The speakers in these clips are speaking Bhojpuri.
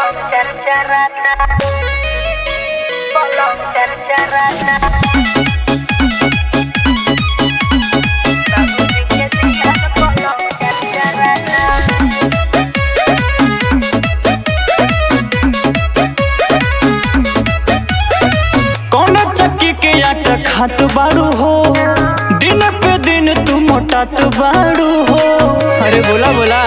Bolong car-carana Bolong car-carana Lagu dikit dengan bolong car-carana कौन चक्की के आटा खात बाड़ू हो दिन पे दिन तू मोटात बाड़ू हो अरे बोला बोला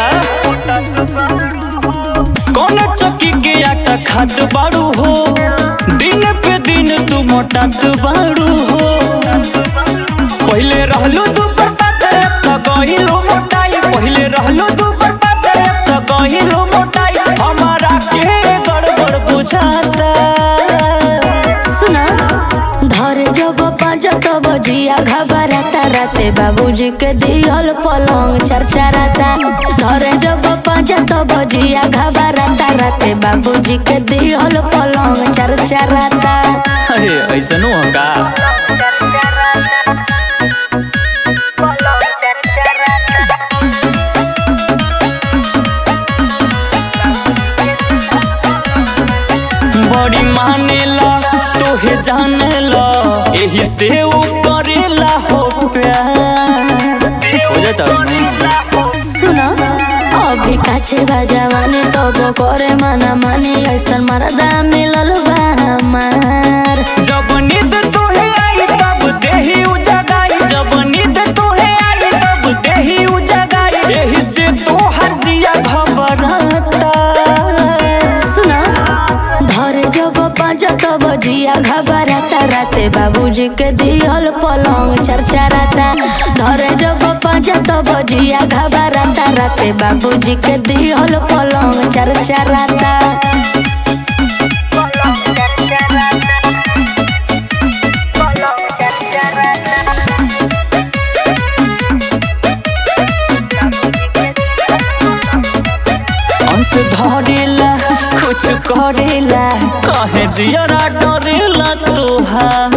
कौन चक्की के आटा खात बाड़ू हो दिन पे दिन तू मोटात बाड़ू हो पहले रहलू तू पर पातर तो गहिलो मोटाई पहले रहलू तू पर पातर तो गहिलो मोटाई हमारा के गड़बड़ बुझाता सुना धरे जब पाँच तब जिया घबराता राते बाबूजी के दियल पलंग चरचराता धरे जब पाँच तब जिया घबराता राते बाबूजी के दियल पलंग चरचराता अरे ऐसा नु का Bolong car-carana बड़ी मानेला तोहे जानेला यही से ऊ करेला हो प्यार हो जाता सुना अभी काछे बा जवानी तब करे मना मानी ऐसन मरदा मिलल बा हमार जब नींद तोहे आई तब देही उजगाई जब नींद तोहे आई तब देही उजगाई यही से तोहर जिया घबराता सुना धरे जब पाँच तब जिया घबराता राते बाबूजी के दियल पलंग चरचराता धरे जब पाँच तब जिया घबराता राते बाबूजी के दियल पलंग चरचराता Bolong car-carana Bolong car-carana अंश धरेला कुछ करेला कहे जियरा डरेला तोहार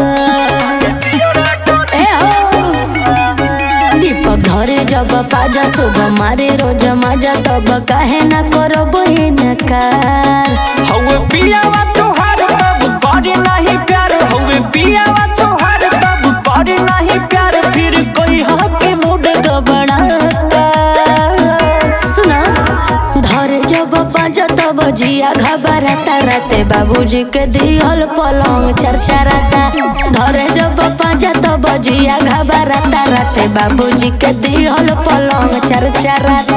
ए हो दीपक धरे जब पाजा सुबह मारे रोज मजा तब काहे न करो बहिनकार हौवे पियावा तोहार तब करे नहीं प्यार हौवे पियावा तोहार तब करे नहीं प्यार फिर कोई हके मूड गबड़ाता सुना धरे जब पाँच तब जिया घबराता राते बाबूजी के दियल पलंग चरचराता धरे जब पाँच तब जिया घबराता राते बाबूजी के दियल पलंग चरचराता